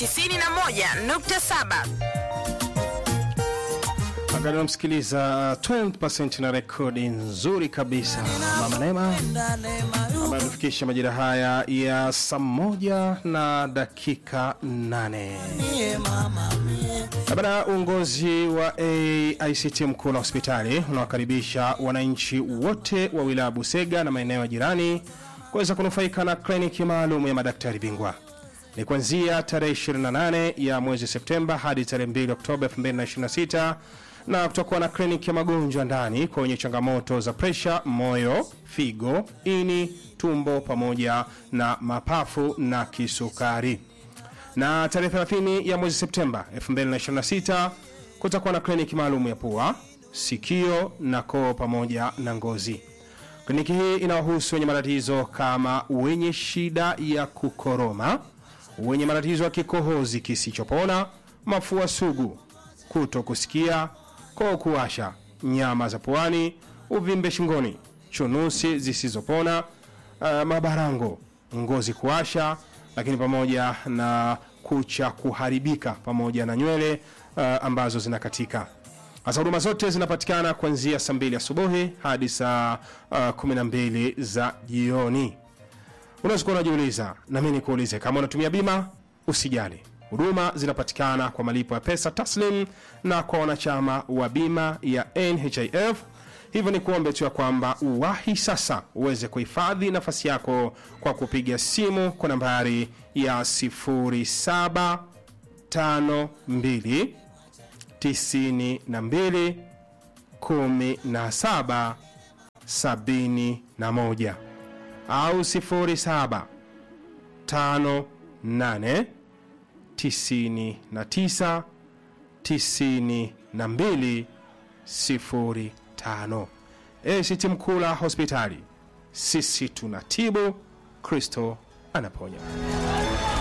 91.7 Magari unamsikiliza 20% na rekodi nzuri kabisa Mama Neema ambayo amefikisha majira haya ya saa moja na dakika nane. Baada uongozi wa AICT mkuu na hospitali unawakaribisha wananchi wote wa wilaya Busega na maeneo ya jirani kuweza kunufaika na kliniki maalum ya madaktari bingwa ni kuanzia tarehe 28 ya mwezi Septemba hadi tarehe 2 Oktoba 2026 na kutakuwa na kliniki ya magonjwa ndani kwa wenye changamoto za presha, moyo, figo, ini, tumbo pamoja na mapafu na kisukari. Na tarehe 30 ya mwezi Septemba 2026 kutakuwa na kliniki maalum ya pua, sikio na koo pamoja na ngozi. Kliniki hii inawahusu wenye matatizo kama wenye shida ya kukoroma, wenye matatizo ya kikohozi kisichopona, mafua sugu, kuto kusikia, koo kuwasha, nyama za puani, uvimbe shingoni, chunusi zisizopona, uh, mabarango, ngozi kuwasha, lakini pamoja na kucha kuharibika pamoja na nywele uh, ambazo zinakatika. Sasa huduma zote zinapatikana kuanzia saa mbili asubuhi hadi saa uh, 12 za jioni. Unaweza kuwa unajiuliza, na mimi nikuulize, kama unatumia bima usijali, huduma zinapatikana kwa malipo ya pesa taslim na kwa wanachama wa bima ya NHIF. Hivyo ni kuombe tu ya kwamba uwahi sasa uweze kuhifadhi nafasi yako kwa kupiga simu kwa nambari ya 0752 92 17 71 au 07 58 99 92 05. ACT Mkula Hospitali, sisi tunatibu, Kristo anaponya.